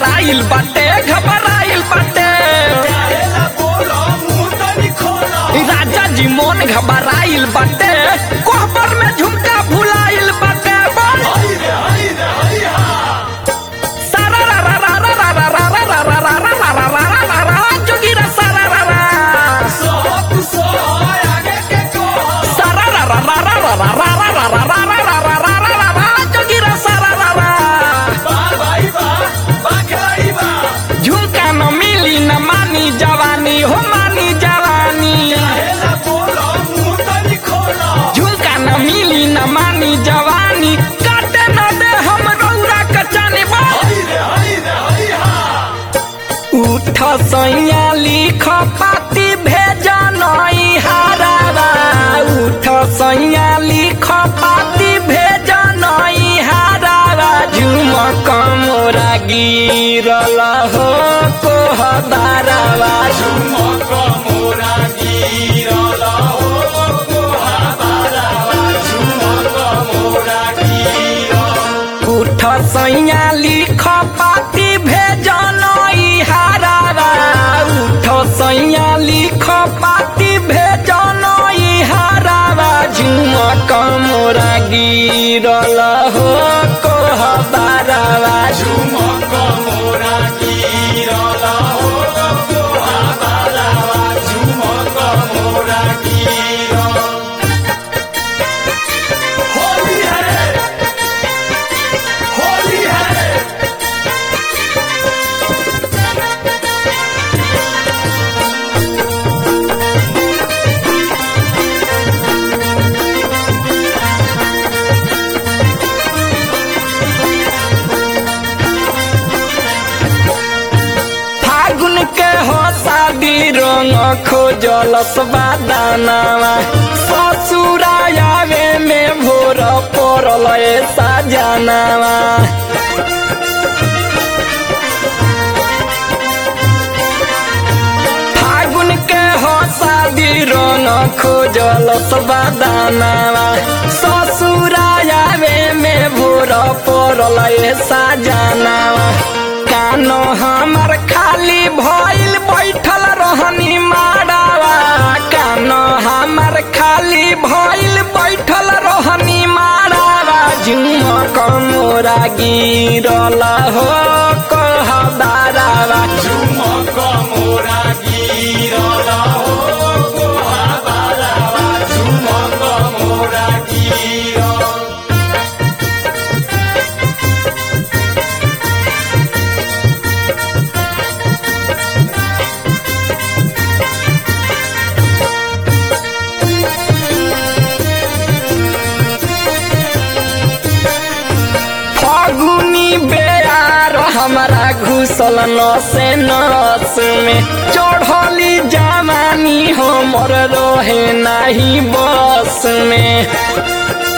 घबराइल बाटे घबराइल बाटे राजा जी मोन घबराइल बाटे कोहबर में झुमका भुलाइल बाटे बोल सारा रा रा रा रा रा रा रा रा रा रा रा रा रा रा रा रा रा जोगिरा सारा रा रा सारा रा रा रा रा रा रा रा रा रा रा रा रा रा रा रा रा रा रा जोगिरा सारा रा रा झुमका न मिली न मानी जवानी हो मानी जवानी झुमका न मिली न मानी जवानी काटे न दे हम रौरा कचानी उठ सैया लिख पाती भेज नई हारावा उठ सैया लिख पाती भेज नई हारावा झुमक मोरा गिरल हो कोहदारावा उठ सैया लिख पाती भेज नई हारावा उठ सैया लिख पाती भेज नई हारावा झुमक मोरा गिरल हो कोहदारावा फागुन के हो शादी रंग खोजल दानावा ससुरायावे में भोर पड़ल ऐसा जनावा फागुन के हो शादी रंग खोजल दानावा ससुरायावे में भोर पड़ल ऐसा जनावा कानो हमर खाली भइल बैठल रहनी माड़ावा कानो हमर खाली भइल बैठल रहनी माड़ावा झुमक मोरा गिरल हो कहदारावा फागुनी बेयार हमारा घुसल नसे नस में चढ़ली जवानी हमर रहे नाही बस में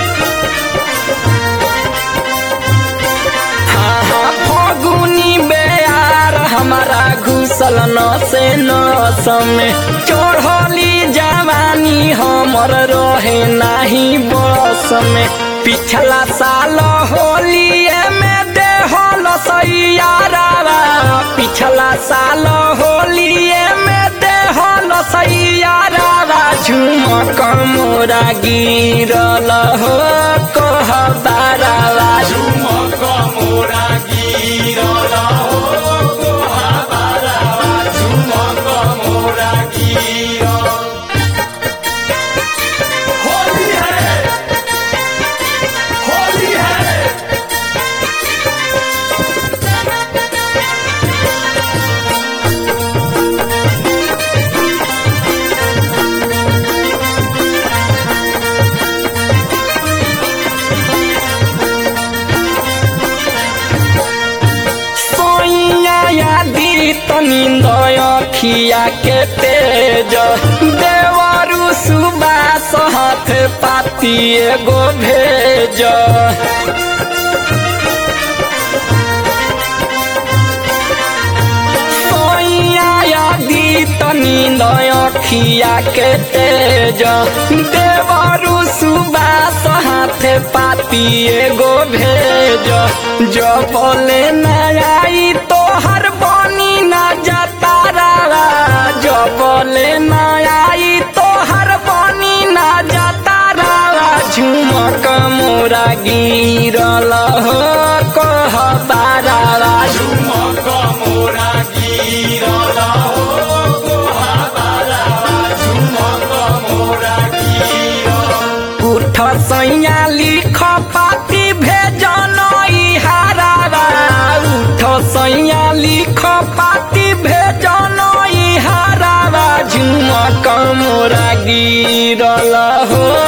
हाँ हाँ फागुनी बेयार हमारा घुसल नसे नस में चढ़ली जवानी हमर रहे नाही बस में पिछला साल होलिए में देहल सैयारावा पिछला साल होलिए में देहल सैयारावा झुमक मोरा गिरल हो कहदारावा सोइया यादी तनी अखिया के तेज देवरु सुबास हाथ पाती एगो भेज सोइया यादी तनी अखिया के तेज देवरु सुबास हाथ पाती एगो भेज जो बोले न आई तो सैया लिख पाती भेजन ई हारावा झुमक मोरा गिरल हो